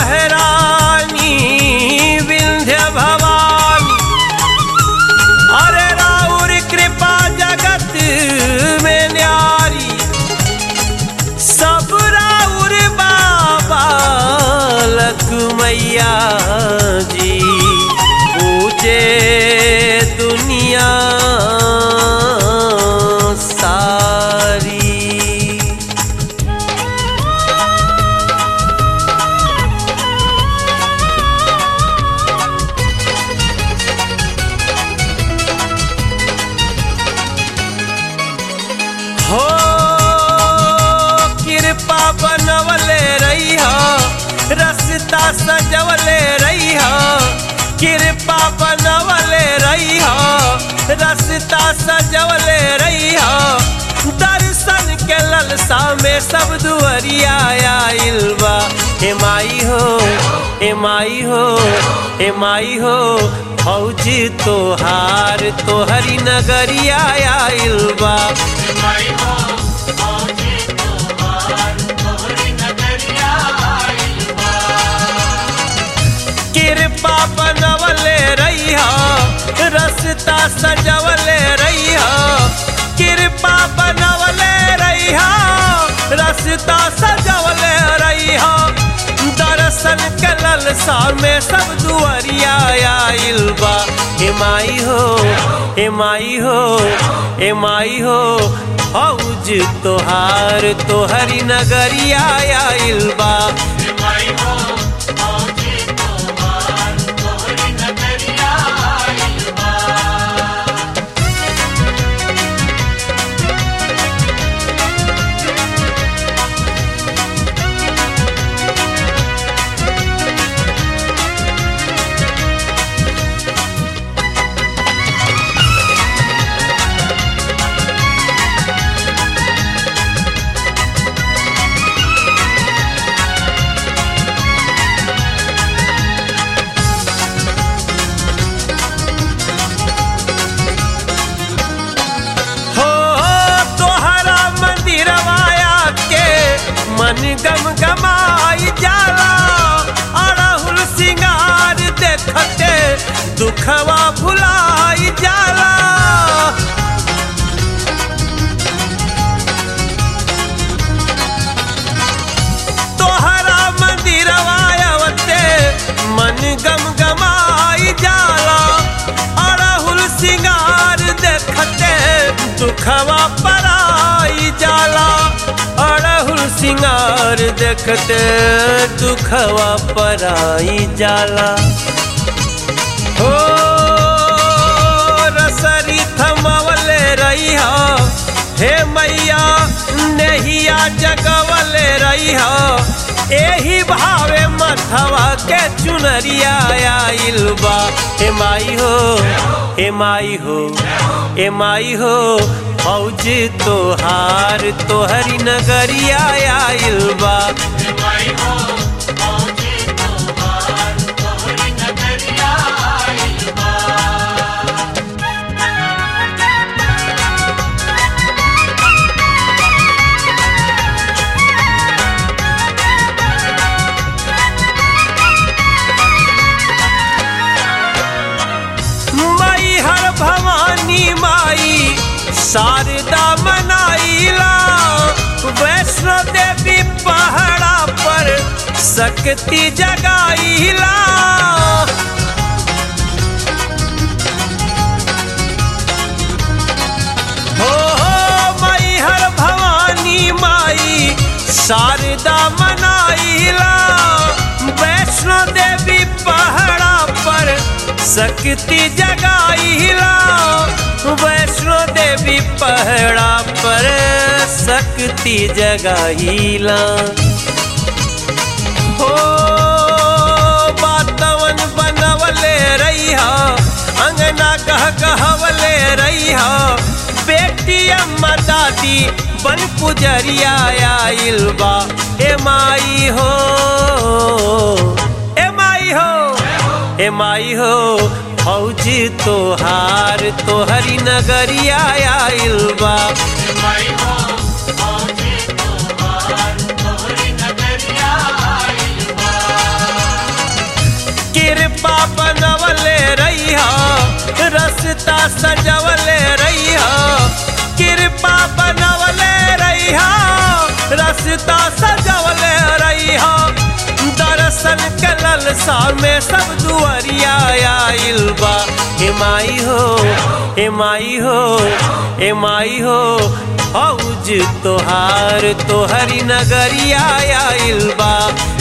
महारानी विंध्य भवानी अरे राउर कृपा जगत में न्यारी सब राउर बाबा लखमैया जी पूजे दुनिया सारी हो कृपा बनवले रही रस्ता सजवले रही कृपा बनवले रही रस्ता सजवले रही दर्शन के ललसा में सब दुअरिया आइल बा हे माई हो हे माई हो हे माई हो फौज तोहार तोहरी नगरिया आइल बा कृपा बनवले रही रस्ता सजवले रही कृपा बनवले रही रस्ता सजवले रही दर्शन के ललसा में सब दुआरिया आइल बा हे माई हो हे माई हो हे माई हो फौज तोहार तोहरी नगरिया आइल बा हो तोहरा मंदिरवाया के मन गम गमाई जाला अड़हुल सिंगार देखते दुखवा भुलाई जाला तोहरा मंदिरवायावते मन गम गमाई जाला अड़हुल सिंगार देखते दुखवा पराई जाला अड़हुल सिंगार देखते दुखवा पराई जाला हो रसरी थमवले रही हे मैया नहिया जगवले रही एही भावे मथवा के चुनरिया आइल बा हे माई हो हे माई हो हे माई हो फौज तोहार तोहरी नगरिया आइल बा माई हर भवानी माई शारदा मनाइला वैष्णो देवी पहाड़ा पर शक्ति जगाइला हो हो माई हर भवानी माई शारदा मनाइला वैष्णो देवी पहाड़ा पर शक्ति जगाइला वैष्णो देवी पहाड़ा पर शक्ति जगाइला हो बातवन बनवले रही अंगना कह कहवले रही बेटी अम्मा दादी बन पुजरिया आइल बा ए माई हो ए माई हो ए माई हो फौज तोहार तोहरी नगरिया आइल बा सजवले रही कृपा बनवले रही रास्ता सजवले रही दर्शन के ललसा में सब दुआरिया आइल बा हे माई हो हे माई हो हे माई हो फौज तोहार तोहरी नगरिया आइल बा